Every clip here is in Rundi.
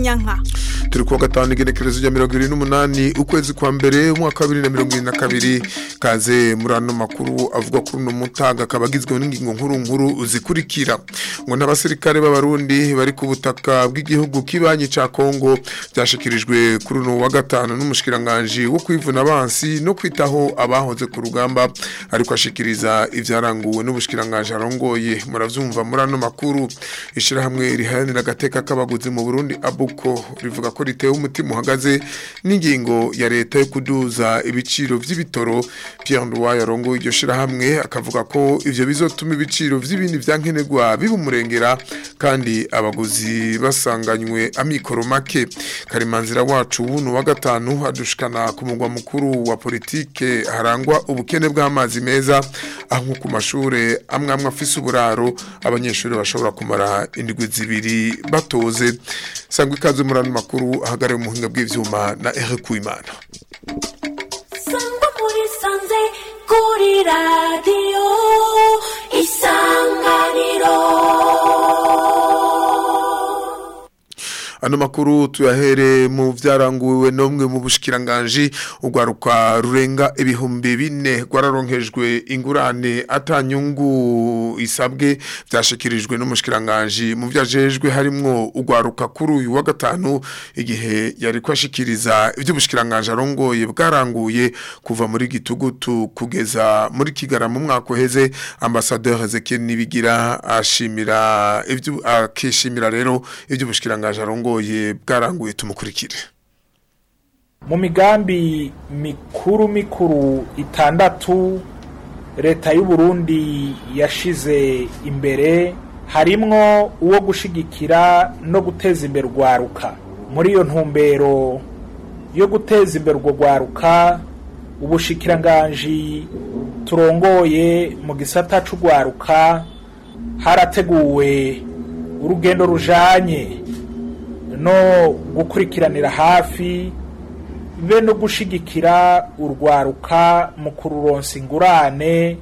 kanyanka turi kuwa gatanu igenekerezo rya mirongo irindwi n'umunani ukwezi kwa mbere umwaka wa bibiri na mirongo irindwi na kabiri kaze muri ano makuru avuga kuri uno mutaga akaba agizwe n'ingingo nkuru nkuru zikurikira ngo n'abasirikare b'abarundi bari ku butaka bw'igihugu kibanyi ca kongo byashikirijwe kuri uno wa gatanu n'umushikiranganji wo kwivuna abansi no kwitaho abahoze ku rugamba ariko ashikiriza ivyaranguwe n'ubushikiranganji arongoye muravyumva muri ano makuru ishirahamwe riharanira agateka k'abaguzi mu burundi abuko rivuga ko ritewe umutima uhagaze n'ingingo ya leta yo kuduza ibiciro vy'ibitoro Pierre Nduwayo yarongoye iryo shirahamwe akavuga ko ivyo bizotuma ibiciro vy'ibindi vyankenerwa biba umurengera kandi abaguzi basanganywe amikoro make karimanzira wacu wuno wa gatanu adushikana ku mugwa mukuru wa politike harangwa ubukene bw'amazi meza aho nko ku mashure amwe amwe afise uburaro abanyeshuri bashobora kumara indwi zibiri batoze sangwa ikaze muri ano makuru ahagarariye umuhinga bw'ivyuma na Eric Uwimana sangwa muri sanze kuri radiyo isanganiro ano makuru tuyahere mu vyaranguwe nomwe mu bushikiranganje ugwaruka rurenga ibihumbi bine gwararonkejwe ingurane atanyungu isabwe vyashikirijwe n'umushikiranganje mu vyajejwe harimwo ugwaruka kuri uyu wa gatanu igihe yari kwashikiriza ivy'ubushikiranganje arongoye bwaranguye kuva muri gitugutu kugeza muri kigara mu mwaka uheze ambassadeur Ezekiel Nibigira ashimira ivyo akishimira rero ivy'ubushikiranganje arongoye bugoye bwaranguye tumukurikire mu migambi mikuru mikuru itandatu leta y'u Burundi yashize imbere harimwo uwo gushigikira no guteza imbere urwaruka muri iyo ntumbero yo guteza imbere urwo rwaruka ubushikiranganji turongoye mu gisata c'urwaruka harateguwe urugendo rujanye no gukurikiranira hafi be no gushigikira urwaruka mu kururonsa ingurane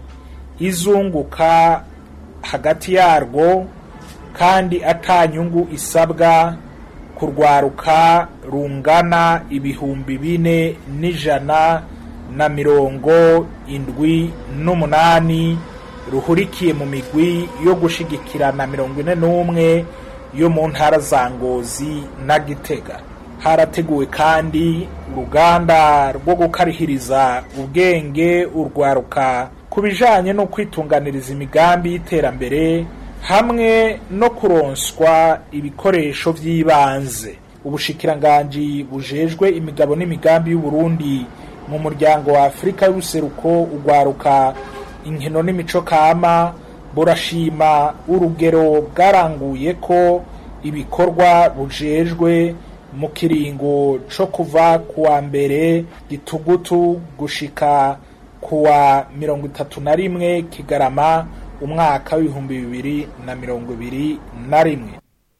izunguka hagati yarwo kandi atanyungu isabwa kurwaruka rungana ibihumbi bine n'ijana na mirongo indwi n'umunani ruhurikiye mu migwi yo gushigikirana mirongo ine n'umwe yo mu ntara za ngozi na gitega harateguwe kandi uruganda rwo gukarihiriza ubwenge urwaruka ku bijyanye no kwitunganiriza imigambi y'iterambere hamwe no kuronswa ibikoresho by'ibanze ubushikiranganji bujejwe imigabo n'imigambi y'uburundi mu muryango wa afurika y'ubuseruko urwaruka inkino n'imico kama burashima urugero bwaranguye ko ibikorwa bujejwe mu kiringo co kuva kuwa mbere gitugutu gushika kuwa mirongo itatu na rimwe kigarama umwaka w'ibihumbi bibiri na mirongo ibiri na rimwe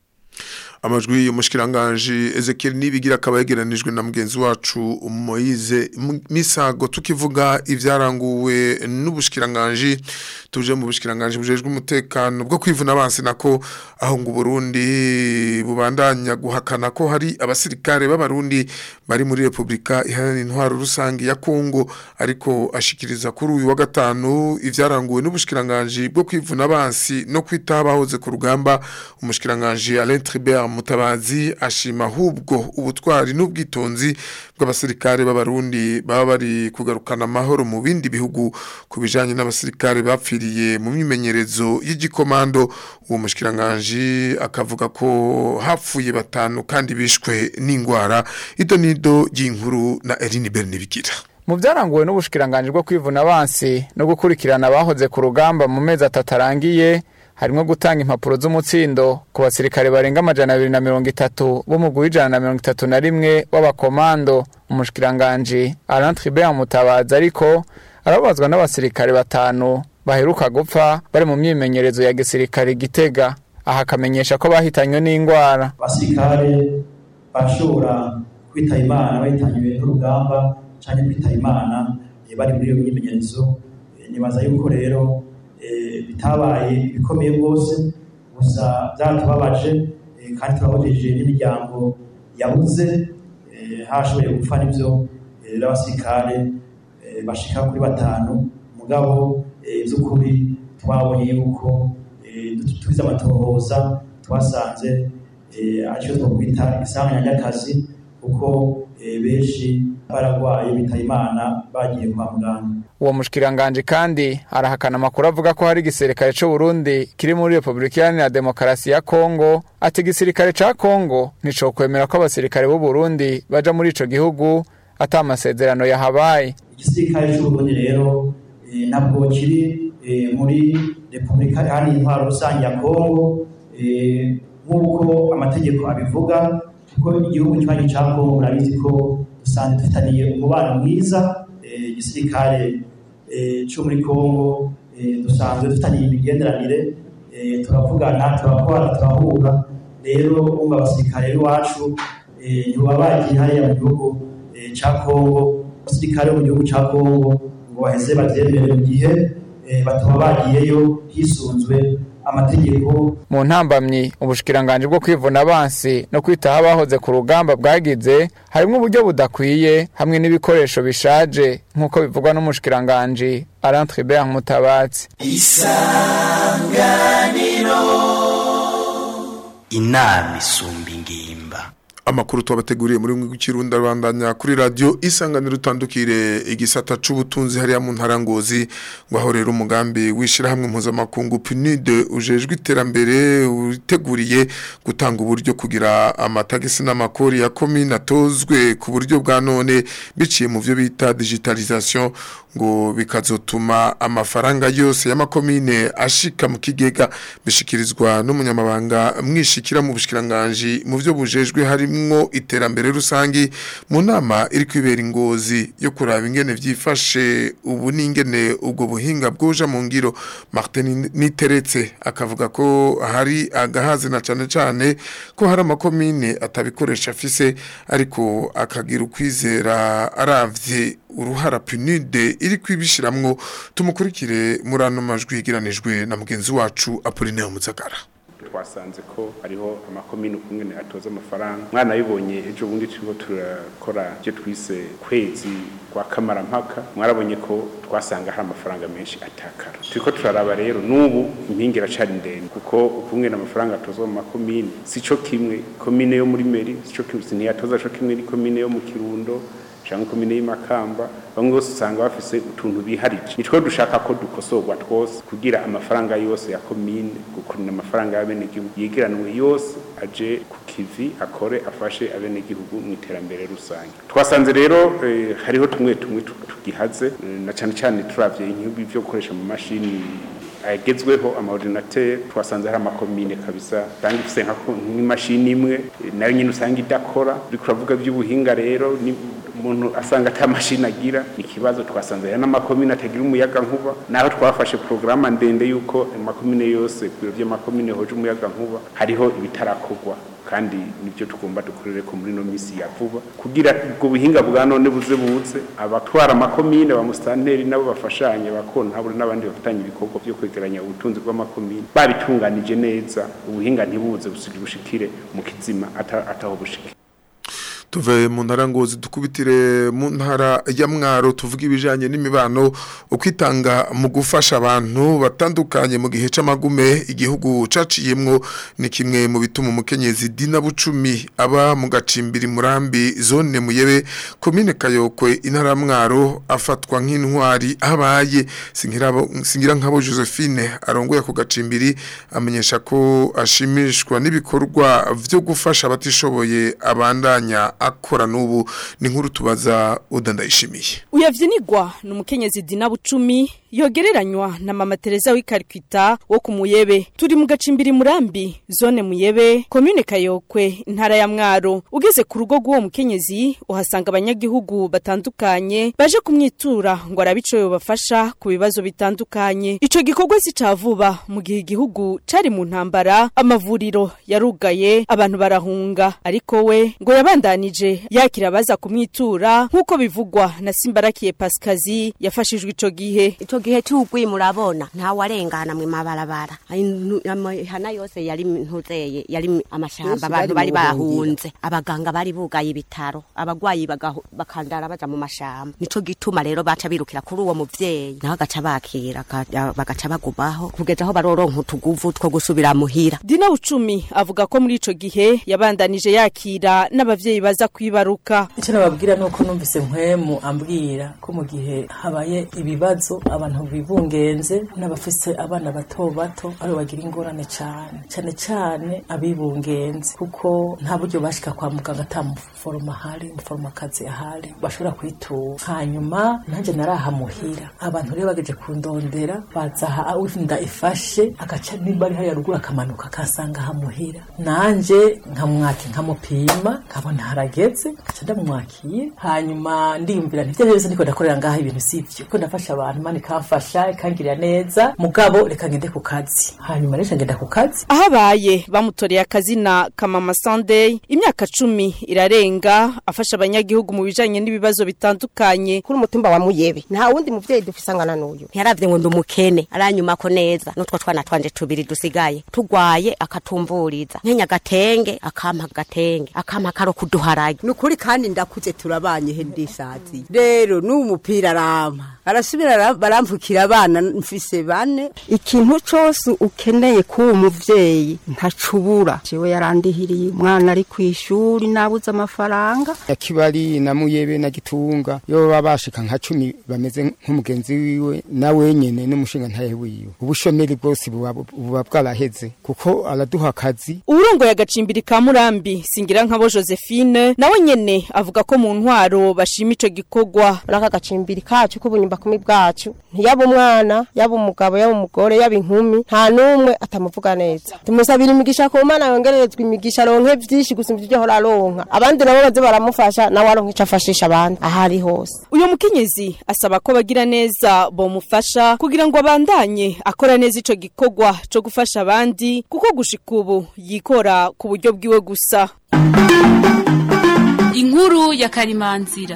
amajwi y'umushikiranganje Ezekiel Nibigira akaba yegeranijwe na mugenzi wacu Moise Misago tukivuga ivyaranguwe n'ubushikiranganje tuje mu bushikiranganje bujejwe umutekano bwo kwivuna abansi nako aho ngo Burundi bubandanya guhakana ko hari abasirikare b'abarundi bari muri Republika iharanira intwaro rusangi ya Kongo ariko ashikiriza kuri uyu wa gatanu ivyaranguwe n'ubushikiranganje bwo kwivuna abansi no kwitabahoze ku rugamba umushikiranganje Alain Tribert mutabazi ashima ahubwo ubutwari n'ubwitonzi bw'abasirikare b'abarundi baba bari kugarukana amahoro mu bindi bihugu ku bijanye n'abasirikare bapfiriye mu myimenyerezo y'igikomando uwo mushikiranganje akavuga ko hapfuye batanu kandi bishwe n'ingwara ido nido y'inkuru na Eline Bernibigira mu byaranguwe n'ubushikiranganje bwo kwivuna abansi no gukurikirana abahoze ku rugamba mu mezi atatu arangiye harimo gutanga impapuro z'umutsindo ku basirikare barenga amajana abiri na mirongo itatu b'umugwi w'ijana na mirongo itatu na rimwe w'abakomando umushikiranganji Alain Tribert Mutabazi ariko arababazwa n'abasirikare batanu baheruka gupfa bari mu myimenyerezo ya gisirikare Gitega aha akamenyesha ko bahitanywe n'indwara abasirikare bashobora kwitaba imana bahitanywe n'urugamba cyangwa kwitaba imana eh, bari muri iyo myimenyerezo Eh, nibaza yuko rero eh, bitabaye bikomeye rwose gusa byaratubabaje eh, kandi turahojeje n'imiryango yabuze eh, hashoboye gupfa n'ivyo eh, rero abasirikare eh, bashika kuri batanu mugabo eh, by'ukuri twabonye yuko eh, tugize amatohoza twasanze eh, aricyo twakwita isanganya ry'akazi kuko eh, benshi baragwaye bitaye imana bagiye kwa muganga uwo mushikiranganje kandi arahakana amakuru avuga ko hari igisirikare c'u Burundi kiri muri Republika Iharanira Demokarasi ya Kongo ati igisirikare ca Kongo nticokwemera ko abasirikare b'u Burundi baja muri ico gihugu ata amasezerano yahabaye igisirikare cy'uburundi rero eh, ntabwo kiri eh, muri repubulika iharanira intwaro rusange ya kongo eh, nk'uko amategeko abivuga kuko igihugu kibanyi cya kongo murabizi ko dusanzwe dufitaniye umubano mwiza eh, igisirikare eh, cyo muri kongo eh, dusanzwe dufitaniye imigenderanire eh, turavugana turakora turahura rero umva abasirikare b'iwacu eh, ntibaba bagiye hariya mu gihugu eh, cya kongo abasirikare bo mu gihugu cya kongo ngo baheze babyemere mu gihe eh, bataba bagiyeyo hisunzwe amategeko mu ntambamyi ubushikiranganje bwo kwivuna abansi no kwitaho abahoze ku rugamba bwagize harimo uburyo budakwiye hamwe n'ibikoresho bishaje nk'uko bivugwa n'umushikiranganje Alain Tribert Mutabatsi inama isumba ingimba amakuru twabateguriye muri mwe w'ikirundi arabandanya kuri radio isanganiro utandukire igisata c'ubutunzi hariya mu ntarangozi ngo aho rero umugambi wishirahamwe mpuzamakungu PNUD ujejwe iterambere uteguriye gutanga uburyo kugira amatagisi n'amakori ya komine atozwe ku buryo bwa none biciye mu byo bita digitalisation ngo bikazotuma amafaranga yose y'amakomine ashika mu kigega bishikirizwa n'umunyamabanga mwishikira mu bushikiranganje mu byo bujejwe harimwo iterambere rusangi mu nama iri kwibera ingozi yo kuraba ingene vyifashe ubu n'ingene ubwo buhinga bwoja mu ngiro Martin Niteretse akavuga ko hari agahaze na cane cane ko hari amakomine atabikoresha afise ariko akagira ukwizera aravye uruhara PNUD iri kwibishiramwo tumukurikire muri ano majwi yigiranijwe na mugenzi wacu Apollinaire Muzagara twasanze ko hariho amakomine ukungene atoza amafaranga mwana bibonye ejo bundi turiko turakora ibyo twise kwezi kwa kamarampaka mwarabonye ko twasanga hari amafaranga menshi atakara turiko turaraba rero n'ubu impinga iracari ndende kuko ukungene amafaranga atozwa mu makomine si co kimwe komine yo muri meri si co kimwe ntiyatoza co kimwe ni komine yo mu kirundo cyangwa komine y'imakamba bamwe bose usanga bafise utuntu biharije nitwo dushaka ko dukosorwa twose kugira amafaranga yose ya komine gukurina amafaranga y'abenegihugu yegeranwe yose aje ku kivi akore afashe abenegihugu mu iterambere rusange twasanze rero eh, hariho tumwe tumwe tu- tugihaze eh, na cyane cyane turavye inkibi byo gukoresha mu mashini agezweho amaordinateur twasanze hari amakomine kabisa usanga ifise nka ko- nk'imashini imwe eh, nayo nyine usanga idakora uriko uravuga by'ubuhinga rero ni umuntu asanga ata mashini agira ni ikibazo twasanze hari n'amakomine atagira umuyaga nkuba naho twafashe porogaramu ndende y'uko amakomine yose ku biro by'amakomine hoje umuyaga nkuba hariho ibitarakorwa kandi nibyo tugomba dukorere ko muri no misi ya vuba kugira ubwo buhinga bwa none buze buze abatwara amakomine ba musitanteri nabo bafashanye bakontabure n'abandi bafatanya ibikorwa byo kwegeranya ubutunzi bw'amakomine babitunganije neza ubuhinga ntibuze busige bushikire mu kizima ata- ataho bushikire tuve mu ntara ngozi dukubitire mu ntara ya mwaro tuvuga ibijanye n'imibano ukwitanga mu gufasha abantu batandukanye mu gihe c'amagume igihugu caciyemwo ni kimwe mu bituma umukenyezi Dina Bucumi aba mu gacimbiri murambi zone muyebe komine Kayokwe intara ya mwaro afatwa nk'intwari abaye singira singira nkabo Josephine arongoye ku gacimbiri amenyesha ko ashimishwa n'ibikorwa vyo gufasha abatishoboye abandanya akora n'ubu ni nkuru tubaza udandayishimiye uyavyinigwa ni umukenyezi Dina Bucumi yogereranywa na mama Teresa w'ikarkwita wo ku Muyebe turi mu gacimbiri murambi zone Muyebe commune Kayokwe intara ya Mwaro ugeze ku rugo rw'uwo mukenyezi uhasanga abanyagihugu batandukanye baje kumwitura ngo arabico yobafasha ku bibazo bitandukanye ico gikorwa si cavuba mu gihe igihugu cari mu ntambara amavuriro yarugaye abantu barahunga ariko we ngo yabandanije yabandanije yakira abaza kumwitura nk'uko bivugwa na Simbarakiye Pascazi yafashijwe ico gihe ico gihe cy'ugwi murabona ntawe arengana mwe mabarabara amahana yose yari ntuzeye yari amashamba Yose abantu bari bari mu buhungiro. bahunze abaganga bari bugaye ibitaro abagwayi bagahu- bakandara baja mu mashamba nico gituma rero baca birukira kuri uwo muvyeyi nawe agaca bakira aka- bagaca bagumaho kugeza aho baroronka utuguvu two gusubira muhira Dina Bucumi avuga ko muri ico gihe yabandanije yakira n'abavyeyi baza kwibaruka icyo nababwira ni uko numvise nkwemu ambwira ko mu gihe habaye ibibazo abantu bibungenze n'abafise abana bato bato aribo bagira ingorane cyane cyane cyane abibungenze kuko nta buryo bashika kwa muganga ata muforoma ahari umuforomakazi ahari bashobora kwitura hanyuma nanjye narahamuhira abantu rero bageje kundondera baza aha inda ifashe agaca nimba ari hariya ruguru akamanuka akasanga hamuhira nanje nkamwaka nkamupima nkabona harageze ngaca ndamwakira hanyuma ndiyumvira nti byose ndiko ndakorera ngaha ibintu sivyo ko ndafasha abantu imana ikamfasha ikangirira neza mugabo reka ngende ku kazi hanyuma rero ngenda ku kazi aho abaye bamutoreye akazina kamama Sunday imyaka cumi irarenga afasha abanyagihugu mu bijanye n'ibibazo bitandukanye kuri umutumba wa muyebe nta wundi muvyeyi dufise angana n'uyu ntiyaravye ngo ndi umukene aranyumako neza n'utwo twana twanje tubiri dusigaye tugwaye akatumvuriza nkenya agatenge akampa agatenge akampa karo kuduharage ni ukuri kandi ndakuze turabanye he ndisazi rero n'uwo mupira arampa arasubira ara- baramvukira abana mfise bane ikintu cose ukeneye k'uwo muvyeyi ntacubura jewe yarandihiriye umwana ari kw'ishuri nabuze amafaranga yakibari na muyebe na gitunga yo baba bashika nka cumi bameze nk'umugenzi wiwe na wenyene n'umushinga ntaye wiwe ubushomeri bwose buba buba bwaraheze kuko araduha akazi uwurongoye agacimbiri ka murambi singira nkabo josephine nawe nyene avuga ko mu ntwaro bashima ico gikorwa naka gacimbiri kacu k'ubunyumba kumi bwacu ntiyaba umwana yaba umugabo yaba umugore yaba inkumi nta n'umwe atamuvuga neza tumusabira imigisha ku mana yongererezwa imigisha aronke vyinshi gusumba ivyo ahora aronka abandi nabo baze baramufasha nawe aronka ico afashisha abandi ahari hose uyu mukenyezi asaba ko bagira neza bomufasha kugira ngo abandanye akora neza ico gikorwa co gufasha abandi kuko gushika ubu yikora ku buryo bwiwe gusa inkuru ya karimanzira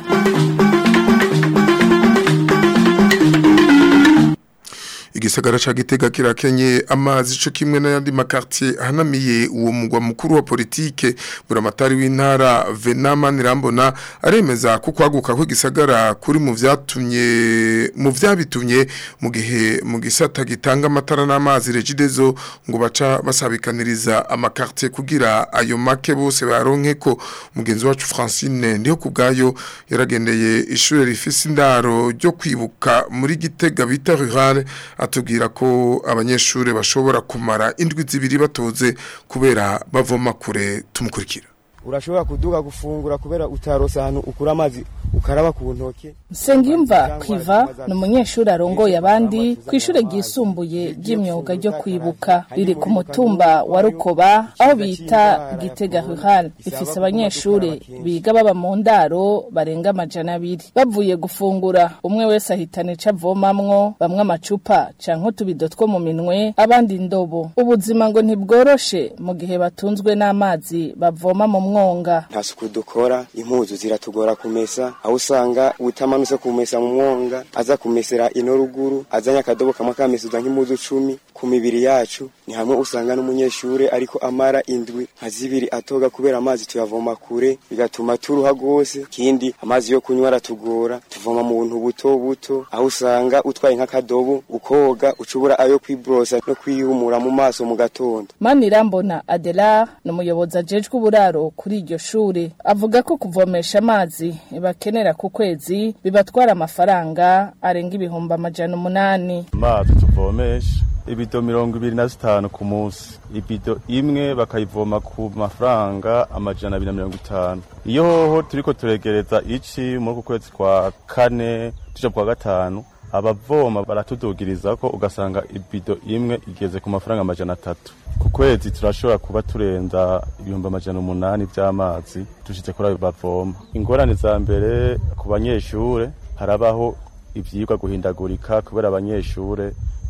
igisagara ca gitega kirakenye amazi co kimwe n'ayandi makartier ahanamiye uwo mugwa mukuru wa politike buramatari w'intara Venama Nirambona aremeza ko kwaguka kw'igisagara kuri mu vyatumye mu vyabitumye mu gihe mu gisata gitanga amatara n'amazi regidezo ngo baca basabikaniriza amakartier kugira ayo make bose baronke ko mugenzi wacu Francine ndiho kubgayo yaragendeye ishure rifise indaro ryo kwibuka muri gitega bita rural atubwira ko abanyeshuri bashobora kumara indwi zibiri batoze kubera bavoma kure tumukurikira urashobora kuduga gufungura kubera utarosa ahantu ukura amazi ukaraba ku ntoke Nsengimva Kwiva ni umunyeshuri arongoye abandi ku ishure ryisumbuye ry'imyuga ryo kwibuka riri ku mutumba wa Rukoba aho bita Gitega Rural rifise abanyeshuri biga baba mu ndaro barenga amajana abiri bavuye gufungura umwe wese ahitana ico avomamwo bamwe amacupa canke utubido two mu minwe abandi indobo ubuzima ngo ntibworoshe mu gihe batunzwe n'amazi bavoma mu mwonga nta suku dukora impuzu ziratugora kumesa aho usanga utamanutse kumesa mu mwonga aza kumesera ino ruguru azanye akadobo kamwe akamesuza nk'impuzu cumi ku mibiri yacu ni hamwe usanga n'umunyeshure ariko amara indwi nka zibiri atoga kubera amazi tuyavoma kure bigatuma turuha rwose ikindi amazi yo kunywa aratugora tuvoma mu buntu buto buto aho usanga utwaye nk'akadobo ukoga ucubura ayo kwibrosa no kwihumura mu maso mu gatondo Manirambona Adela ni umuyobozi ajejwe uburaro kuri iryo shure avuga ko kuvomesha amazi bakenera ku kwezi bibatwara amafaranga arenga ibihumbi amajana umunani amazi tuvomesha ibido mirongo ibiri na zitanu ku munsi ibido imwe bakayivoma ku mafaranga amajana abiri na mirongo itanu iyo hoho turiko turegereza ici muri uku kwezi kwa kane tuja kwa gatanu abavoma baratudugiriza ko ugasanga ibido imwe igeze ku mafaranga amajana atatu ku kwezi turashobora kuba turenza ibihumbi amajana umunani vy'amazi dushize kuri ayo bavoma ingorane za mbere ku banyeshure harabaho ivyigwa guhindagurika kubera abanyeshure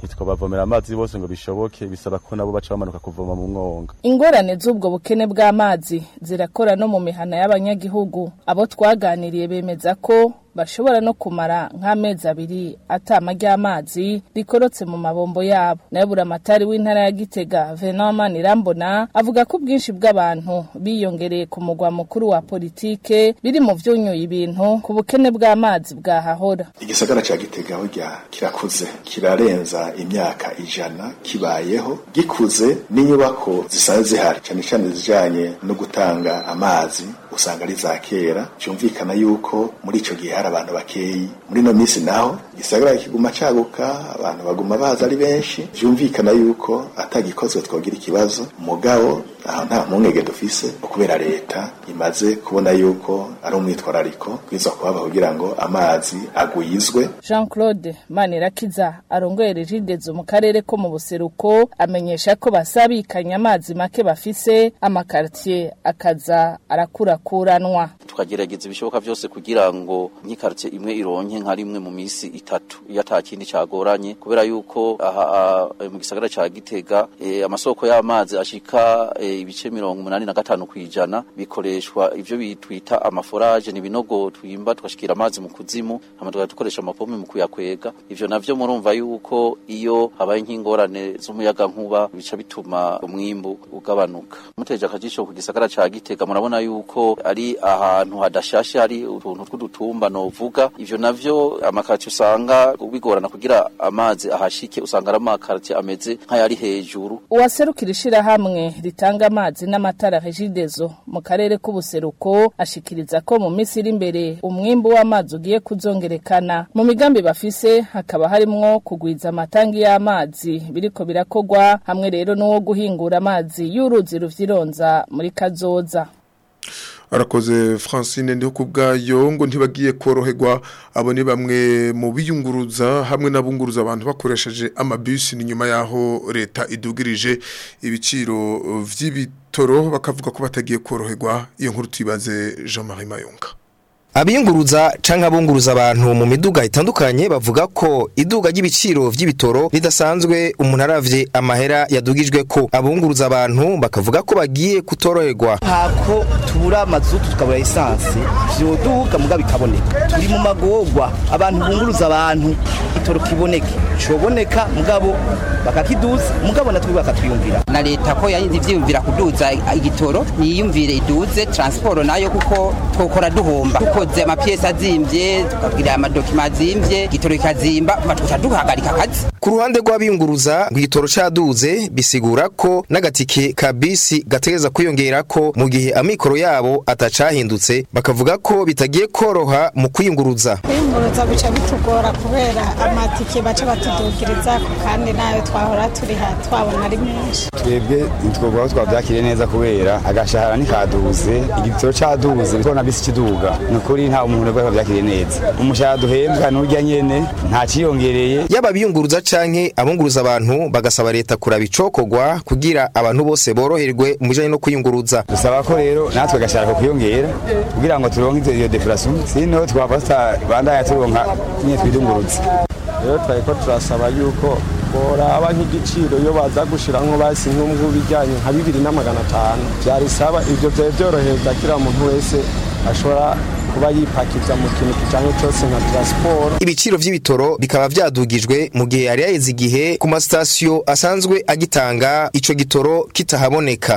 ntitwabavomera amazi bose ngo bishoboke bisaba ko nabo baca bamanuka kuvoma mu mwonga ingorane z'ubwo bukene bw'amazi zirakora no mu mihana y'abanyagihugu abo twaganiriye bemeza ko bashobora no kumara nk'amezi abiri atama ry'amazi rikorotse mu mabombo yabo nayo buramatari w'intara ya gitega venamani irambona avuga ko ubwinshi bw'abantu biyongereye ku mugwa mukuru wa politike biri mu vyunyuye ibintu ku bukene bw'amazi bwahahora igisagara ca gitega burya kirakuze kirarenza imyaka ijana kibayeho gikuze n'inyubako zisanzwe zihari cane cane zijanye no gutanga amazi usanga ari za kera byumvikana yuko muri ico gihe hari abantu bakeyi muri no minsi naho igisagara kiguma caguka abantu baguma baza ari benshi byumvikana yuko atagikozwe twogira ikibazo mugabo aho nta mpungenge dufise kubera leta imaze kubona yuko ari umwitwarariko kwiza kuhaba kugira ngo amazi agwizwe jean claude manirakiza arongoye regidezo mu karere ko mu buseruko amenyesha ko basabikanya amazi make bafise amakartier akaza arakurakuranwa tukagerageza ibishoboka byose kugira ngo nk'ikartie imwe ironke nka rimwe mu misi itatu iyo ata kindi cagoranye kubera yuko aha mu gisagara ca Gitega e, amasoko y'amazi ashika e, ibice mirongo umunani na gatanu kwijana bikoreshwa ivyo bitwita amaforage ni binogo twimba tukashikira amazi mu kuzimu hama tugakoresha amapompe mu kuyakwega ivyo navyo murumva yuko iyo habaye nk'ingorane z'umuyaga nkuba bica bituma umwimbu ugabanuka muteje akajisho ku gisagara ca Gitega murabona yuko ari ahantu hadashashe hari utuntu tw'udutumba novuga ivyo navyo amakati usanga bigorana kugira amazi ahashike usanga ari amakati ameze nk'ayari hejuru uwaserukira ishirahamwe ritanga amazi n'amatara regidezo mu karere k'ubuseruko ashikiriza ko mu minsi iri imbere umwimbu w'amazi ugiye kuzongerekana mu migambi bafise hakaba harimwo kugwiza amatangi y'amazi biriko birakogwa hamwe rero n'uwo guhingura amazi y'uruzi ruvyironza muri kazoza arakoze francine ndiho ku bwayo ngo ntibagiye koroherwa abo ni bamwe mu biyunguruza hamwe n'abunguruza abantu bakoresheje amabisi ni nyuma y'aho leta idugirije ibiciro vy'ibitoro bakavuga ko batagiye koroherwa iyo nkuru tuyibaze jean marie mayunga abiyunguruza canke abunguruza abantu mu miduga itandukanye bavuga ko iduga ry'ibiciro vy'ibitoro ridasanzwe umuntu aravye amahera yadugijwe ko abunguruza abantu bakavuga ko bagiye kutoroherwa hako tubura amazutu tukabura esanse vyoduga muga bikaboneka turi mu magorwa abantu bunguruza abantu itoro kiboneke coboneka mugabo bakakiduza mugabo natwe bakatwiyumvira na leta ko yayindi vyiyumvira kuduza igitoro niyumvire iduze transport nayo kuko twokora duhomba dukoze amapiyesi azimvye tukagira amadokima azimvye igitoro kikazimba tuca duhagarika akazi ku ruhande rw'abiyunguruza ngo igitoro caduze bisigura ko n'agatike ka bisi gategeza kwiyongera ko mu gihe amikoro yabo atacahindutse bakavuga ko bitagiye koroha mu kwiyunguruza kwiyunguruza bica bitugora kubera amatike baca batudugiriza kandi nayo twahora turiha twabona ari menshi twebwe ntitwovuga ko twabyakiriye neza kubera agashahara ntikaduze igitoro caduze bitona bisi kiduga ni ukuri nta umuntu wese wabyakiriye neza umushahara duhembwa n'urya nyene nta ciyongereye yaba biyunguruza canke abunguruza abantu bagasaba leta kuraba icokogwa kugira abantu bose boroherwe mu bijanye no kwiyunguruza dusaba ko rero natwe agashahara ko kwiyongera kugira ngo turonke iyo deflation sino twava tutabandanya turonka nyine twidunguruza rero twariko turasaba yuko boraba nk'igiciro iyo baza gushiramwo basi nk'ubwo bijyanye nka bibiri na magana atanu vyarisaba ivyo vyari vyorohereza kira muntu wese ashobora kuba yipakiza mu kintu kijanye cose nka transport ibiciro vy'ibitoro bikaba vyadugijwe mu gihe yari yaheze igihe ku masitasiyo asanzwe agitanga ico gitoro kitahaboneka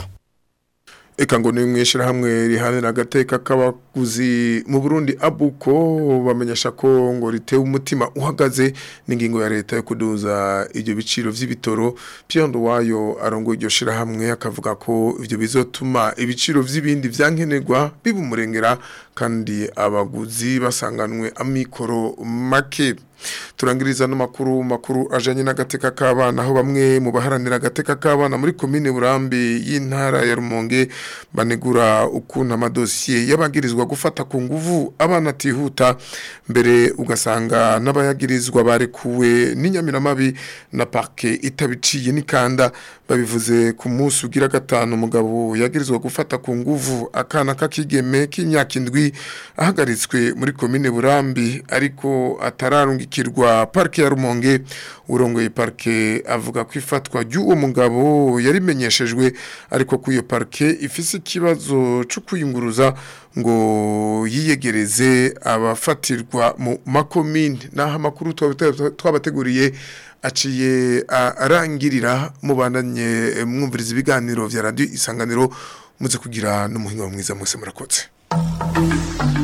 Eka ngo ni mwishira hamwe rihanira agateka k'abaguzi mu Burundi abuko bamenyesha ko ngo ritewe umutima uhagaze n'ingingo ya leta yo kuduza ibyo biciro vy'ibitoro Piondo wayo arongo iryo shira hamwe akavuga ko ivyo bizotuma ibiciro vy'ibindi vyankenerwa bibumurengera kandi abaguzi basanganwe amikoro make turangiriza n'amakuru makuru ajanye n'agateka k'abana aho bamwe mu baharanira agateka k'abana muri komine Burambi y'intara ya Rumonge banegura ukuntu amadosiye y'abagirizwa gufata ku nguvu abana atihuta mbere ugasanga n'abayagirizwa barekuwe n'inyamiramabi na parke itabiciye n'ikanda babivuze ku munsi ugira gatanu umugabo yagirizwa gufata ku nguvu akana k'akigeme k'imyaka indwi ahagaritswe muri komine burambi ariko atararungikirwa parke ya rumonge urongoye parke avuga ko ifatwa ry'uwo mugabo yarimenyeshejwe ariko ko iyo parke ifise ikibazo cyo kwiyunguruza ngo yiyegereze abafatirwa mu makomine naho amakuru twabateguriye aciye arangirira mubandanye mwumviriza ibiganiro vya radio isanganiro muze kugira n'umuhinga mwiza mwese murakotse